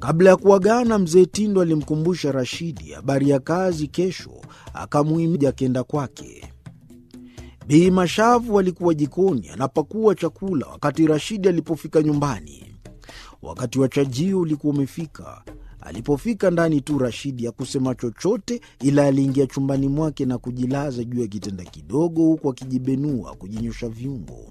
Kabla ya kuagana, mzee Tindo alimkumbusha Rashidi habari ya kazi kesho, akamuhimiza akenda kwake. Bi Mashavu alikuwa jikoni anapakua chakula wakati Rashidi alipofika nyumbani. Wakati wa chajio ulikuwa umefika. Alipofika ndani tu, Rashidi hakusema chochote, ila aliingia chumbani mwake na kujilaza juu ya kitanda kidogo, huku akijibenua kujinyosha viungo.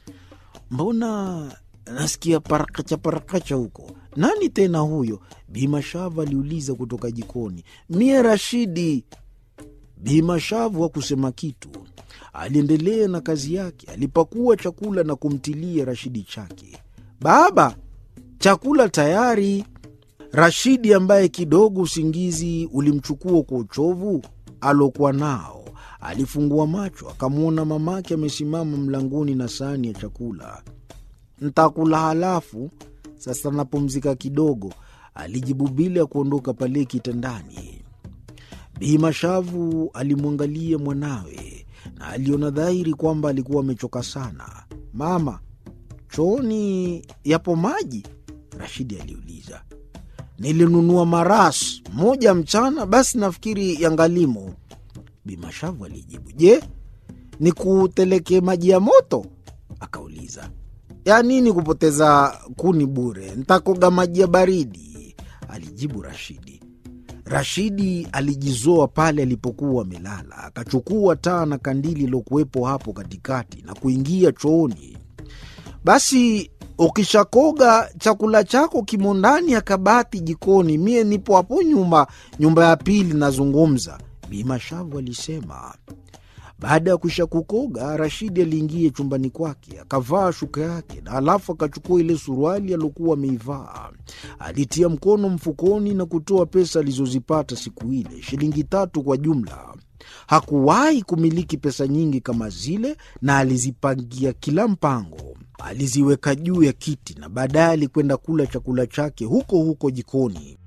Mbona nasikia parakacha parakacha huko? Nani tena huyo? Bi Mashavu aliuliza kutoka jikoni. Mie Rashidi. Bi Mashavu hakusema kitu, aliendelea na kazi yake. Alipakua chakula na kumtilia Rashidi chake. Baba, chakula tayari. Rashidi ambaye kidogo usingizi ulimchukua kwa uchovu alokuwa nao, alifungua macho akamwona mamake amesimama mlangoni na sahani ya chakula. Ntakula halafu sasa napumzika kidogo, alijibu bila ya kuondoka pale kitandani. Bi Mashavu alimwangalia mwanawe na aliona dhahiri kwamba alikuwa amechoka sana. Mama, chooni yapo maji? Rashidi aliuliza. Nilinunua maras moja mchana, basi nafikiri yangalimo. Bi Mashavu alijibu. Je, nikuteleke maji ya moto? Akauliza. Ya nini kupoteza kuni bure? Ntakoga maji ya baridi, alijibu Rashidi. Rashidi alijizoa pale alipokuwa amelala, akachukua taa na kandili ilokuwepo hapo katikati na kuingia chooni. Basi ukishakoga chakula chako kimo ndani ya kabati jikoni, mie nipo hapo nyuma, nyumba ya pili nazungumza, Bi Mashavu alisema. Baada ya kuisha kukoga, Rashidi aliingia chumbani kwake akavaa shuka yake na alafu akachukua ile suruali aliokuwa ameivaa. Alitia mkono mfukoni na kutoa pesa alizozipata siku ile, shilingi tatu kwa jumla. Hakuwahi kumiliki pesa nyingi kama zile, na alizipangia kila mpango. Aliziweka juu ya kiti na baadaye alikwenda kula chakula chake huko huko jikoni.